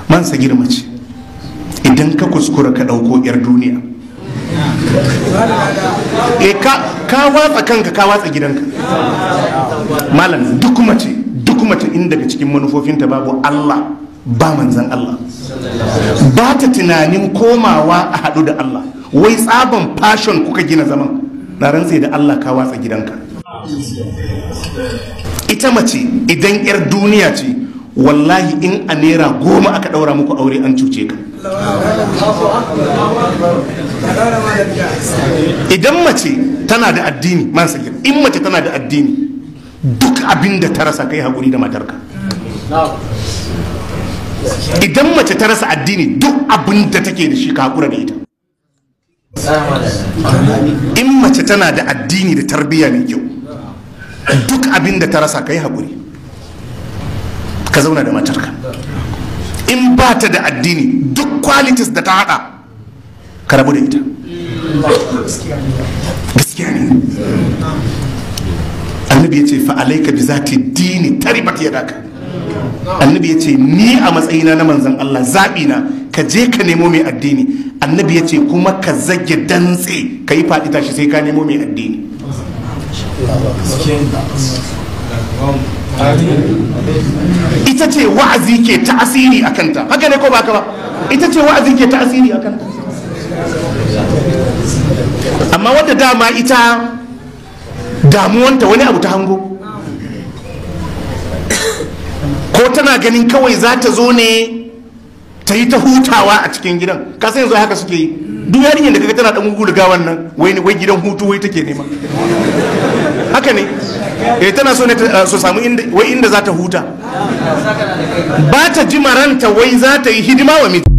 man sa girma ce idan ka kuskura ka ɗauko 'yar duniya e ka watsa kanka ka watsa gidanka malam duk mace duk mace in daga cikin manufofinta babu Allah ba manzan Allah ba ta tunanin komawa a haɗu da Allah wai tsaban fashon kuka gina zaman na rantse da Allah ka watsa gidanka ita mace idan 'yar duniya ce wallahi in a naira goma aka ɗaura muku aure an cuce ka idan mace tana da addini man sagir in mace tana da addini duk abin da ta rasa kai haƙuri da matarka idan mace ta rasa addini duk abin da take da shi ka haƙura da ita in mace tana da addini da tarbiyya mai kyau duk abin da ta rasa kai haƙuri ka zauna da matarka in ba ta da addini duk qualities da ta haɗa ka rabu da ita gaskiya ne annabi ya ce fa'alaika bi zati dini taribat ya daka annabi ya ce ni a matsayina na manzan Allah zaɓi na ka je ka nemo mai addini annabi ya ce kuma ka zage dantse ka yi faɗi tashi sai ka nemo mai addini ita ce wa'azi ke ta'asiri a kanta haka ne ko ba ka ba ita ce wa'azi ke ta'asiri a kanta amma wadda dama ita damuwanta wani abu ta hango ko tana ganin kawai za ta zo ne ta yi ta hutawa a cikin gidan ka sai yanzu haka suke yi duk yarinyar da kaga tana dan gugu da wannan wai wai gidan hutu wai take nema haka ne eh tana so ne su samu inda wai inda za ta huta ba ta ji maranta wai za ta yi hidima wa miji